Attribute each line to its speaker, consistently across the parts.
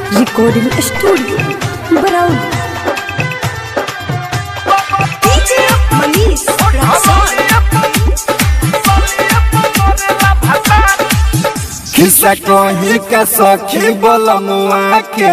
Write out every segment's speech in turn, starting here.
Speaker 1: Recording studio Barauli
Speaker 2: DJ Manish Rexon.
Speaker 3: खिस्सा कहीं का सखी बोलमुआ के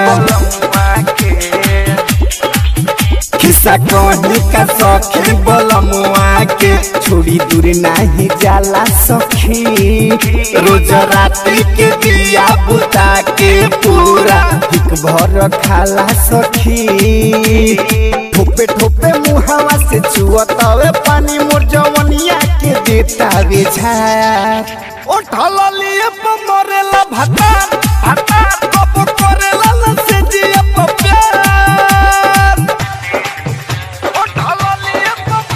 Speaker 3: खिस्सा कहीं का सखी बोलमुआ के छोड़ी दूर नहीं जाला सखी रोज राती के दिया बुता के पूरा हिक भर खाला सखी ठोपे ठोपे मुहावा से चुअतावे पानी मोर जवनिया के देता वे झार उठल लिए मरेला भतार भतार कब करेला न से जिया प्यार उठल लिए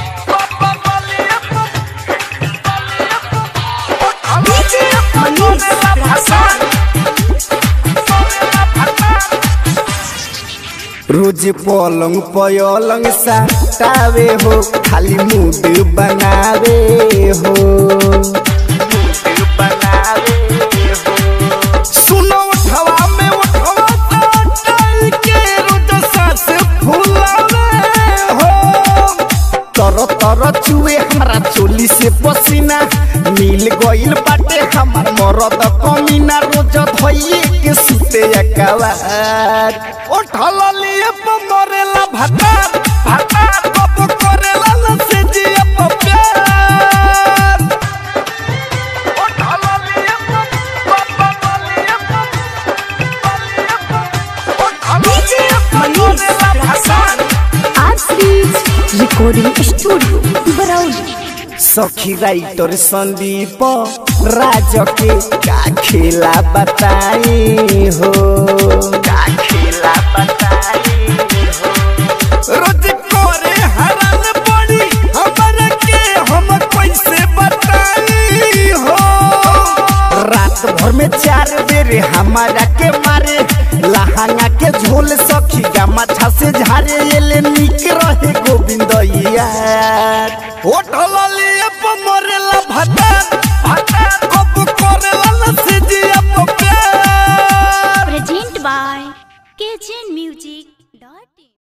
Speaker 2: DJ Manish Rexon.
Speaker 3: रोज पलंग पयलंग साटावे हो खाली मूड बनावे हो सुनो उठवा में उठवा साटाई के रोज सांस फुलावे हो तर तर चुए हमरा चोली से पसीना मिल गइल बाटे हमर मरद कमीना रोज धइए के सुते अकवार उठल लिए मरेला भतार भतार कब करेला न से जिया प्यार उठल लिए
Speaker 2: DJ Manish Rexon.
Speaker 1: आरसीज रिकॉर्डिंग स्टूडियो बरौली
Speaker 3: सखी राइटर संदीप राज के का खेला बताई हो का खेला बताई हो रोज करे हरन पड़ी हमर के हम कैसे बताई हो रात भर में चार बेर हमारा के मारे लहंगा के झोल सखी गमछा से झारे एले निक रहे गोविंद यार